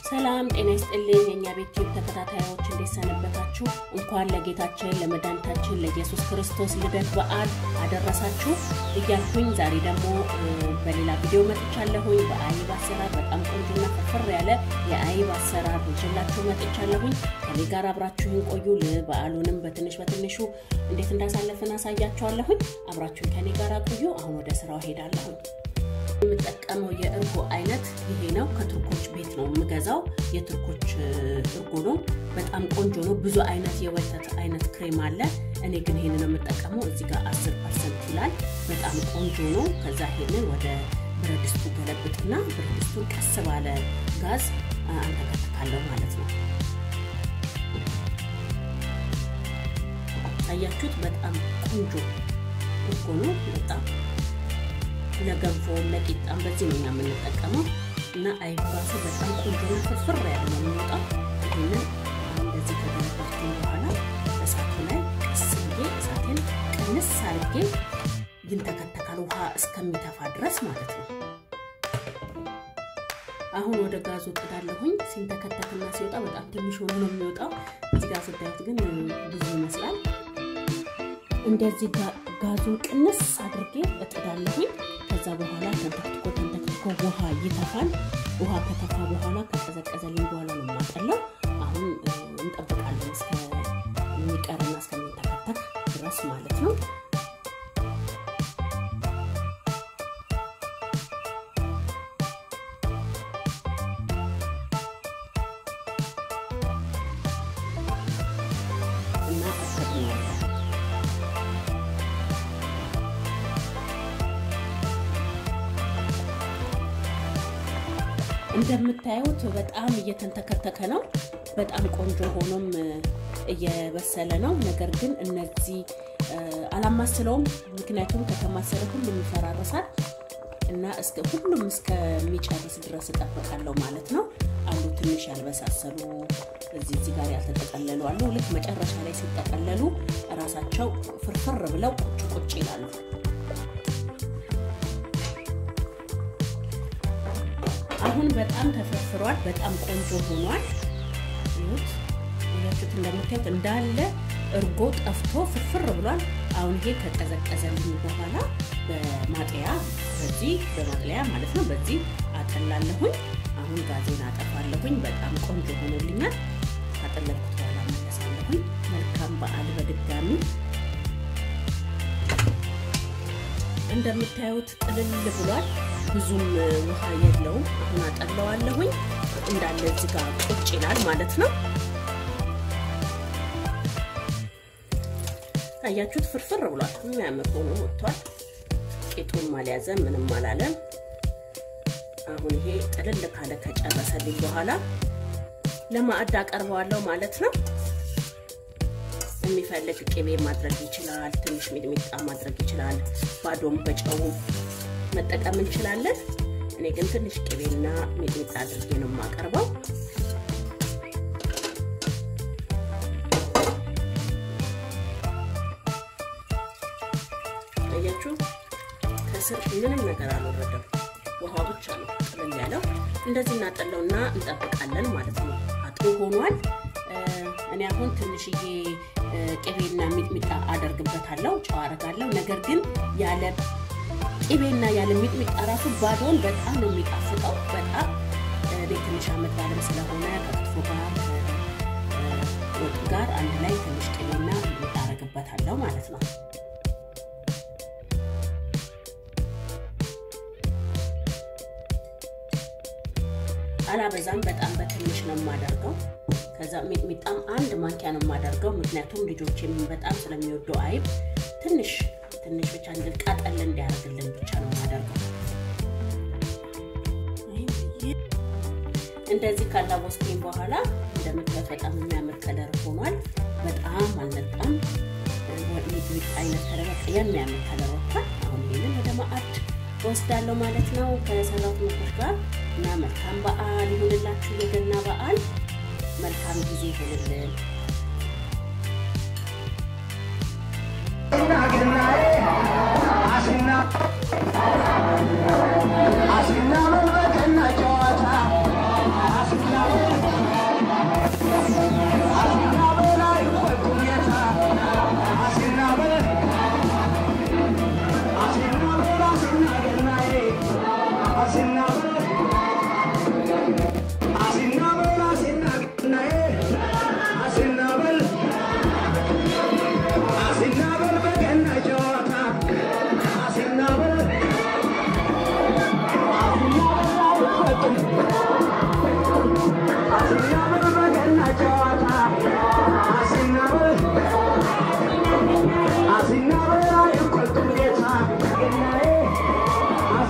ሰላም ጤና ይስጥልኝ የእኛ ቤት ቲዩብ ተከታታዮች እንዴት ሰነበታችሁ? እንኳን ለጌታችን ለመድኃኒታችን ለኢየሱስ ክርስቶስ ልደት በዓል አደረሳችሁ እያልኩኝ ዛሬ ደግሞ በሌላ ቪዲዮ መጥቻለሁኝ። በአይብ አሰራር በጣም ቆንጆና ፍርፍር ያለ የአይብ አሰራር ይዤላችሁ መጥቻለሁኝ። ከኔ ጋር አብራችሁን ቆዩ። በዓሉንም በትንሽ በትንሹ እንዴት እንዳሳለፍን አሳያችኋለሁኝ። አብራችሁን ከኔ ጋር ቆዩ። አሁን ወደ ስራው ሄዳለሁኝ። የምጠቀመው የእርጎ አይነት ይሄ ነው። ከቱርኮች ቤት ነው የምገዛው። የቱርኮች እርጎ ነው። በጣም ቆንጆ ነው። ብዙ አይነት የወተት አይነት ክሬም አለ። እኔ ግን ይሄንን ነው የምጠቀመው። እዚህ ጋር አስር ፐርሰንት ይላል። በጣም ቆንጆ ነው። ከዛ ይሄንን ወደ ብረት ድስቱ ገለብጥና ብረት ድስቱን ቀስ ባለ ጋዝ አንተከትካለሁ ማለት ነው። አያችሁት? በጣም ቆንጆ እርጎ ነው። በጣም ለገንፎ ለቂጣም በዚህ ነው የምንጠቀመው እና አይብ ራሱ በጣም ቆንጆ ነው። ፍርፍር ያለ ነው የሚወጣው። ይህንን እንደዚህ ከገለበጥኩ በኋላ እሳቱ ላይ ቀስ ብዬ እሳቴን ቅንስ አድርጌ ይንተከተካል፣ ውሃ እስከሚተፋ ድረስ ማለት ነው። አሁን ወደ ጋዙ ጥዳለሁኝ። ሲንተከተክና ሲወጣ በጣም ትንሽ ሆኖ ነው የሚወጣው። እዚህ ጋር ስታዩት ግን ብዙ ይመስላል። እንደዚህ ጋዙን ቅንስ አድርጌ እጥዳለሁኝ። ከዛ በኋላ ተንተክትኮ ተንተክትኮ ውሃ ይተፋል። ውሃ ከተፋ በኋላ ከቀዘቀዘልኝ በኋላ ነው የማጠለው። አሁን እንጠብቃለን እስከሚቀርና እስከሚንተከተክ ድረስ ማለት ነው። እና አሰጥኛለሁ እንደምታዩት በጣም እየተንተከተከ ነው። በጣም ቆንጆ ሆኖም እየበሰለ ነው። ነገር ግን እነዚህ አላማስለውም፣ ምክንያቱም ከተማሰለ ሁሉም ይፈራረሳል እና እስከ ሁሉም እስከሚጨርስ ድረስ እጠብቃለሁ ማለት ነው። አሉ ትንሽ ያልበሳሰሉ እዚህ እዚህ ጋር ያልተጠቀለሉ አሉ። ልክ መጨረሻ ላይ ሲጠቀለሉ እራሳቸው ፍርፍር ብለው ቁጭ ቁጭ ይላሉ። አሁን በጣም ተፈርፍሯል። በጣም ቆንጆ ሆኗል። ይሁት ያችሁት እንደምታዩት እንዳለ እርጎ ጠፍቶ ፍርፍር ብሏል። አሁን ይሄ ከቀዘቀዘልኝ በኋላ በማጥለያ በዚህ በማጥለያ ማለት ነው በዚህ አጠላለሁኝ። አሁን ጋዜን አጠፋለሁኝ። በጣም ቆንጆ ሆኖልኛል። ካጠለልኩት በኋላ መለሳለሁኝ። መልካም በዓል በድጋሚ እንደምታዩት ጥልል ብሏል። ብዙም ውሃ የለውም። አሁን አጠለዋለሁኝ እንዳለ እዚህ ጋር ቁጭ ይላል ማለት ነው። አያችሁት? ፍርፍር ብሏል። የሚያምር ሆኖ ወጥቷል። ቂጡም አልያዘም፣ ምንም አላለም። አሁን ይሄ ጥልል ካለ ከጨረሰልኝ በኋላ ለማዕድ አቀርበዋለሁ ማለት ነው። የሚፈልግ ቅቤ ማድረግ ይችላል። ትንሽ ሚጥሚጣ ማድረግ ይችላል። ባዶም በጨውም መጠቀም እንችላለን። እኔ ግን ትንሽ ቅቤና ሚጥሚጣ አድርጌ ነው የማቀርበው። አያችሁ፣ ከስር ምንም ነገር አልወረደም። ውሃ ብቻ ነው ጥልል ያለው። እንደዚህ እናጠለውና እንጠብቃለን ማለት ነው። አጥሩ ሆኗል። እኔ አሁን ትንሽዬ ቅቤና ሚጥሚጣ አደርግበታለሁ፣ ጨው አደርጋለሁ። ነገር ግን ያለ ቅቤና ያለ ሚጥሚጣ ራሱ ባዶን በጣም ነው የሚጣፍጠው። በጣም ቤት ትንሽ አመት ባለም ስለሆነ ከክትፎ ጋር ወጥ ጋር አንድ ላይ ትንሽ ቅቤና ሚጥሚጣ አደርግበታለሁ ማለት ነው። አላበዛም፣ በጣም በትንሽ ነው የማደርገው። ከዛ ሚጥሚጣም አንድ ማንኪያ ነው የማደርገው፣ ምክንያቱም ልጆች በጣም ስለሚወዱ አይብ ትንሽ ትንሽ ብቻ እንድቃጠል እንዲያደርግልን ብቻ ነው የማደርገው። እንደዚህ ካላወስኩኝ በኋላ እንደምታዩት በጣም የሚያምር ከለር ሆኗል። በጣም አልነጣም። ሚጥሚጣ አይነት ከለር የሚያምር ከለር ወጥቷል። አሁን ይሄንን ወደ ማዕድ ወስዳለሁ ማለት ነው ከሰራሁት ምግቦች ጋር እና መልካም በዓል ይሁንላችሁ። የገና በዓል መልካም ጊዜ ይሁንልን። አስና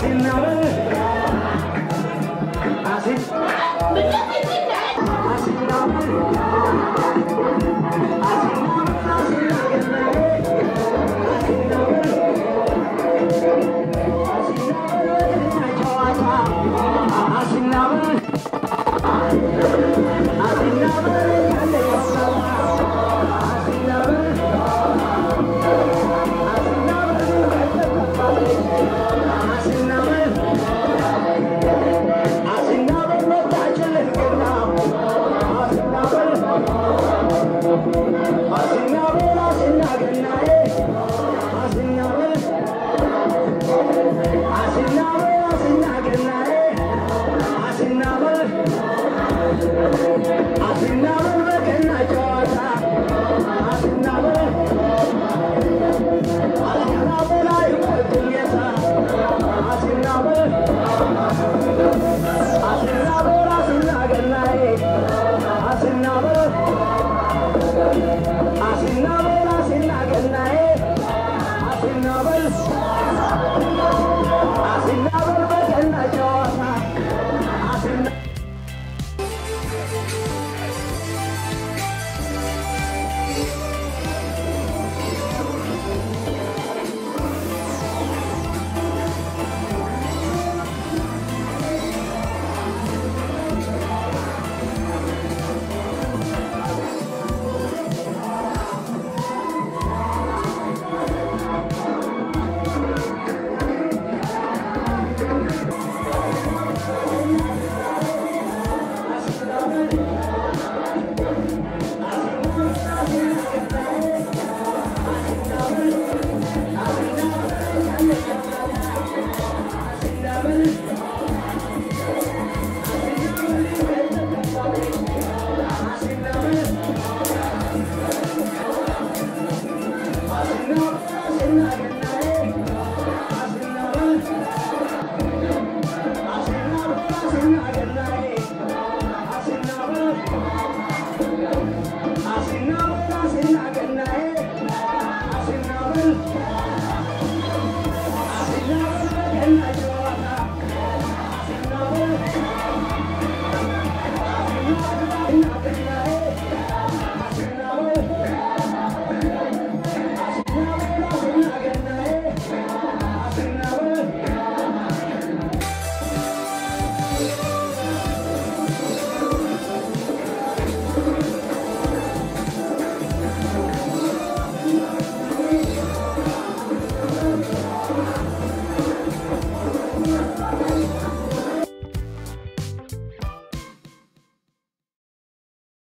Asinabel,